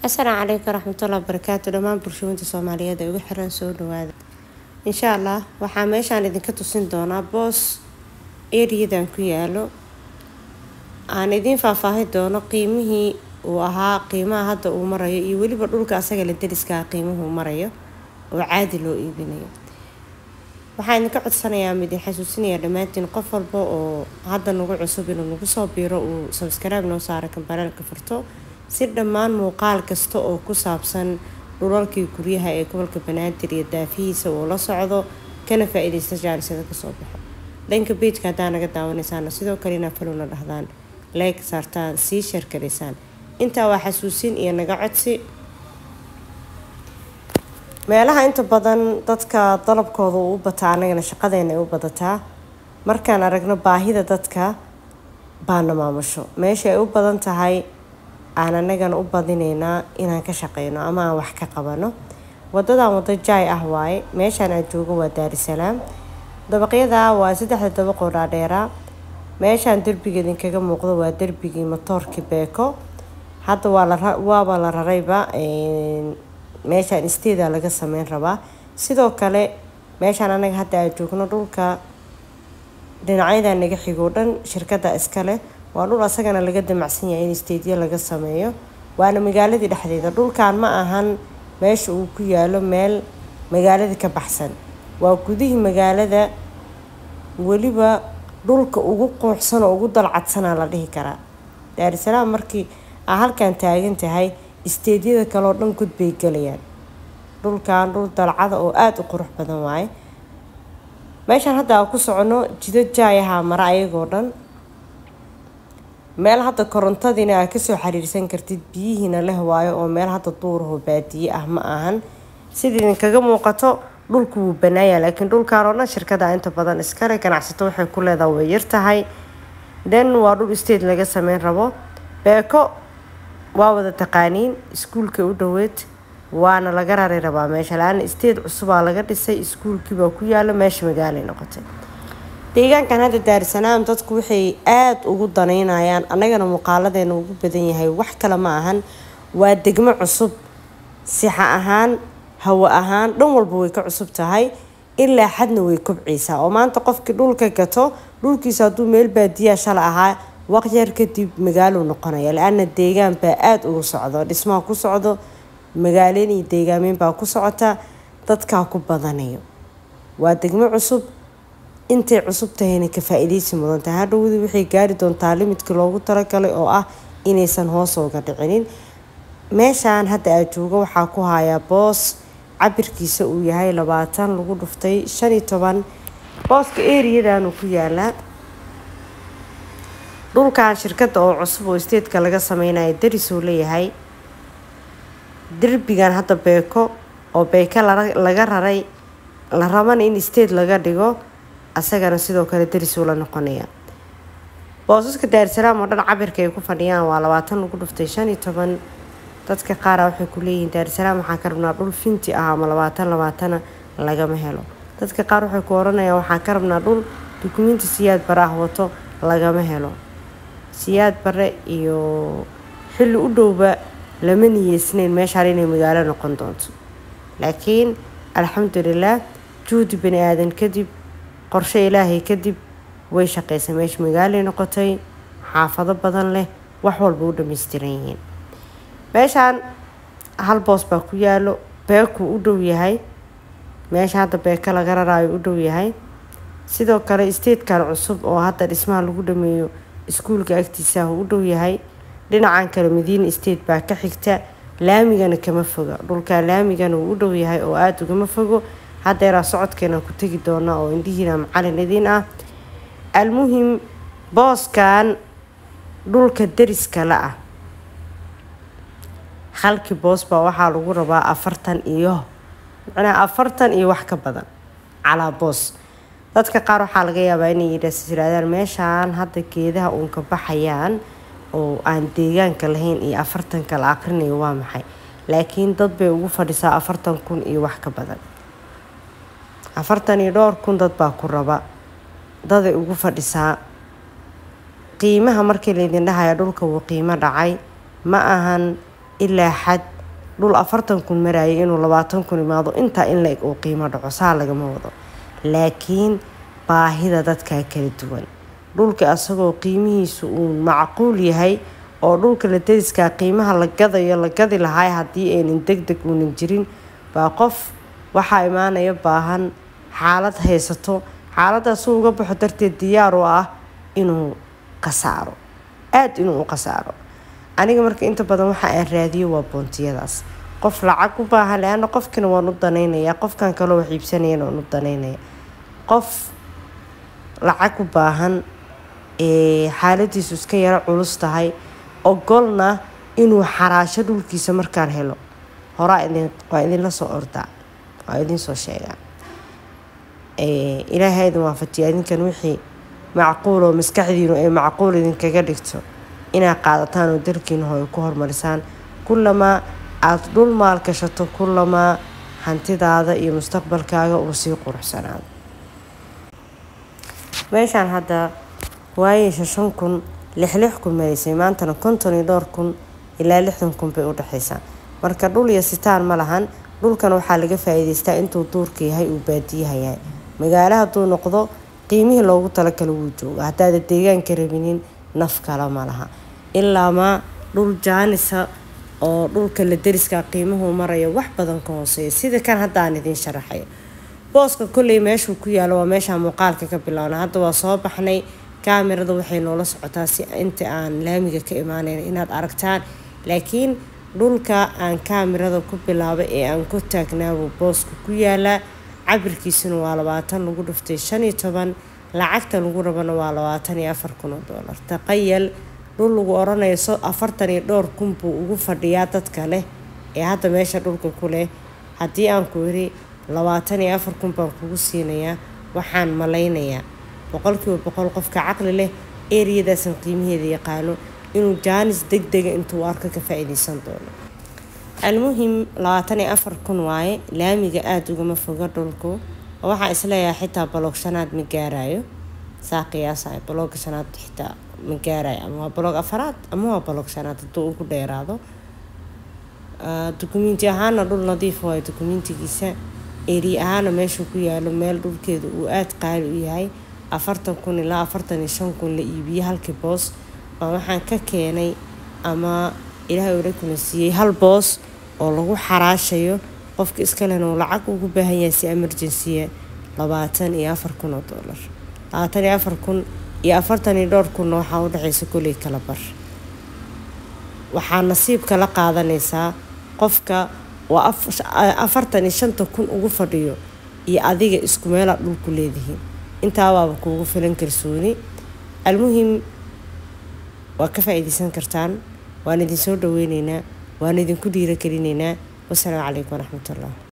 asalaamu calaykum waraxmatullahi wabarakaatu dhammaan bulshooyinta soomaaliyeed ee ugu xiran soo dhawaada insha allah waxaa meeshaan idinka tusin doonaa boos eriyadan ku yaalo aan idiin faahfaahin doono qiimihii uu ahaa qiimaha hadda uu marayo iyo weliba dhulka asaga la deriskaa qiimuhu marayo oo caadi loo iibinayo waxaan idinka codsanayaa midin xasuusinayaa dhammaantiin qof walba oo hadda nagu cusub inuu nagu soo biiro uu sabskaraib noo saara kambareelka furto si dhammaan muuqaal kasta oo ku saabsan dhulalkii guryaha ee gobolka banaadir iyo daafihiisa uu la socdo kana faa-iideysta jaarisada kasoo baxo dhanka beijka haddaa naga daawanaysaana sidoo kale inaa falowna dhahdaan leeg saartaan sii sheerkaraysaan intaa waa xasuusin iyo naga codsi meelaha inta badan dadka dalabkooda uu u bataa anagana shaqadeena ay u badataa markaan aragno baahida dadka baana maamusho meesha ay u badan tahay aan anagana u badinaynaa inaan ka shaqeyno ama aan wax ka qabano wadadan wado jaay ah waaye meeshaan aan joogo waa daarisalaam dabaqyada waa saddexda dabaqoo dhaadheeraa meeshaan derbiga idinkaga muuqdo waa derbigii matoorkii beeko hadda waa la waaba la rarayba meeshaan isteeda laga sameyn rabaa sidoo kale meeshaan anaga hadda aan joogno dhulka dhinacyada naga xigoo dhan shirkada iskale waa dhul asagana laga damacsan yahay in isteedyo laga sameeyo waana magaaladii dhexdeeda dhulkan ma ahan meesha uu ku yaalo meel magaaladii ka baxsan waa gudihii magaalada weliba dhulka ugu quuxsan oo ugu dalcadsanaa la dhihi karaa daarisalaam markii aa halkan taagan tahay isteedyada kaleoo dhan gud bay gelayaan dhulkan dhul dalcada oo aada u qurux badan waaye meeshaan hadda aan ku socono jido jaayahaa mara ayagoo dhan meel hadda korontadiina aa kasoo xiriirsan kartid biyihiina leh waayo oo meel hadda duuraho baadiye ah ma ahan sida idinkaga muuqato dhulku wuu banaaya laakiin dhulkan oo dhan shirkada inta badan iskale ganacsato waxay ku leedaha way yartahay then waa dhul state laga sameyn rabo beeko waa wada taqaaniin iskuulka u dhoweed waana laga rari rabaa meesha la-aana state cusubaa laga dhisay iskuulkiibaa ku yaalo meesha magaalay noqotay deegaankan hadda daarisalaam dadku waxay aada ugu danaynayaan annagana muuqaaladeena ugu badan yahay wax kale ma ahan waa degmo cusub sixa ahaan hawo ahaan dhan walba way ka cusub tahay ilaa xadna way kobcaysaa oo maanta qofkii dhulka gato dhulkiisa hadduu meel baadiyaa shala ahaa waqyar kadib magaaluu noqonaya la-aana deegaan baa aada ugu socdo dhismaha ku socdo magaaleyn iyo deegaameyn baa ku socota dadkaa ku badanayo waa degmo cusub intay cusub tahayna ka faa-iideysi mudan tahay hadhowdii waxay gaari doontaa limidkii loogu talagalay oo ah inaysan hoos ooga dhicinin meeshaan hadda aa joogo waxaa ku hayaa boos cabirkiisa uu yahay labaatan lagu dhuftay shan iyo toban booska eriyadanuu ku yaalaa dhulkan shirkadda oo cusub oo statetka laga sameynayo darisuu leeyahay derbigan hadda beeko oo beeko laga raray la rabana in state laga dhigo asagana sidoo kale darisuu la noqonaya boosaska daarisalaam oo dhan cabirka ay ku fadhiyaan waa labaatan lagu dhuftay shan iyo toban dadka qaara waxay ku leeyihiin daarisalaam waxaan ka rabnaa dhul finti ah ama labaatan labaatana lagama helo dadka qaar waxay ku oranayaan waxaan ka rabnaa dhul dukumiinti siyaad bare ah wato lagama helo siyaad bare iyo xilli u dhowba lama niyeysnayn meeshaan inay magaalo noqon doonto laakiin alxamdulilah juhdi bani aadan kadib qorshe ilaahay kadib way shaqaysay meesha magaalay noqotay xaafado badan leh wax walba u dhammaystiran yihiin meeshaan hal boos baa ku yaalo beekuu u dhow yahay meesha hadda beeko laga raraayo u dhow yahay sidoo kale statekan cusub oo hadda dhismaha lagu dhameeyo iskuulka agtiisaah u dhow yahay dhinacan kale madiina state baa ka xigta laamigana kama foga dhulkaa laamigana uu u dhow yahay oo aada ugama fogo haddeeraa socodkeena ku tegi doona oo indhihiina macalin idiin ah almuhim booskan dhulka deriska la ah halkii boos baa waxaa lagu rabaa afartan iyo macnaha afartan iyo wax ka badan calaa boos dadka qaar waxaa laga yaabaa inay yidhaahdaan meeshaan hadda geedaha uun ka baxayaan oo aan deegaanka lahayn iyo afartanka la aqrinayo waa maxay laakiin dad bay ugu fadhisaa afartan kun iyo wax ka badan afartan iyo dhowr kun dad baa ku raba daday ugu fadhisaa qiimaha markii laydin dhahaya dhulka wuu qiimo dhacay ma ahan ilaa xad dhul afartan kun marayay inuu labaatan kun imaado intaa in la-eg uu qiimo dhaco saa lagama wado laakiin baahida dadkaa kala duwan dhulka asagoo qiimihiisu uu macquul yahay oo dhulka la deriskaa qiimaha la gadayo la gadi lahay haddii aynan deg deg uunan jirin baa qof waxaa imaanaya baahan xaalad haysato xaaladaas uu uga baxo darteed diyaar u ah inuu khasaaro aada inuu u khasaaro aniga marka inta badan waxa aan raadiyo waa boontiyadaas qof lacag u baahan le-ana qofkina waan u danaynayaa qofkan kaloo wax iibsanayana waan u danaynaya qof lacag u baahan xaaladiisu iska yaro culus tahay ogolna inuu xaraasho dhulkiisa markaan helo horaa idin waa idinla soo ordaa waa idin soo sheegaa ilaahay idin waafajiya idinkan wixii macquul oo maskaxdiinu ay macquul idinkaga dhigto inaad qaadataan oo dalkiina ho ay ku horumarisaan kullamaa aada dhul maal gashato kullamaa hantidaada iyo mustaqbalkaaga uu sii quruxsanaado meeshaan hadda waayeysa shan kun lix lix kun maraysay maantana konton iyo dhowr kun ilaa lixdan kun bay u dhexaysaa marka dhul iyo sitaan ma lahan dhulkan waxaa laga faa-iideystaa intuu duurka yahay uu baadiyaha yahay magaalo hadduu noqdo qiimihii loogu talakala wuu jooga haddaada deegaanka rabinin naf kale ma laha ilaamaa dhul jaanisa oo dhulka la deriskaa qiimuhu marayo wax badan ka hooseeya sida kan hadda aan idiin sharaxayo booska kolley meeshuu ku yaalo waa meeshaa muuqaalka ka bilowna hadda waa soo baxnay kaamirada waxay noola socotaa si inta aan laamiga ka imaanayn inaad aragtaan laakiin dhulka aan kaamirada ku bilaabay ee aan ku taagnaabuu booska ku yaalaa cabirkiisuna waa labaatan lagu dhuftay shan iyo toban lacagta lagu rabana waa labaatan iyo afar kun oo doolar taqayal dhul lagu oranayo so afartan iyo dhowr kun buu ugu fadhiyaa dadka leh ee hadda meesha dhulka ku leh haddii aan ku yiri labaatan iyo afar kun baan kugu siinayaa waxaan malaynayaa boqolkiiba boqol qofka caqli leh eriyadaasan qiimaheeda yaqaano inuu jaanis deg dega intuu arko ka faa-iideysan doono almuhim labaatan iyo afar kun waaye laamiga aada ugama foga dhulku waxaa isleeyahay xitaa baloog shanaad ma gaarayo saa qiyaasayo balooga shanaad xitaa ma gaarayo ama waa baloog afaraad ama waa baloog shanaad hadduu ugu dheeraado dukumenti ahaana dhul nadiif waayo dukumentigiisa eri ahaana meeshuu ku yaalo meel dhulkeeda uu aada qaali u yahay afartan kun ilaa afartan iyo shan kun la iibiyey halkii boos baa waxaan ka keenay ama ilaahay ula kuna siiyey hal boos oo lagu xaraashayo qofka iskalena uu lacag ugu baahan yahay si emergensiya labaatan iyo afar kun oo doolar labaatan iyo afar kun iyo afartan iyo dhowr kunna waxaa u dhexaysa koley kala bar waxaa nasiibka la qaadanaysaa qofka waa afartan iyo shanta kun ugu fadhiyo iyo adiga isku meelaa dhulku leedihiin intaabaaba kuugu filan kalsooni almuhim waa ka faa-iideysan kartaan waan idinsoo dhaweyneynaa waan idinku dhiiragelinaynaa wasalaamu calaykum waraxmatullah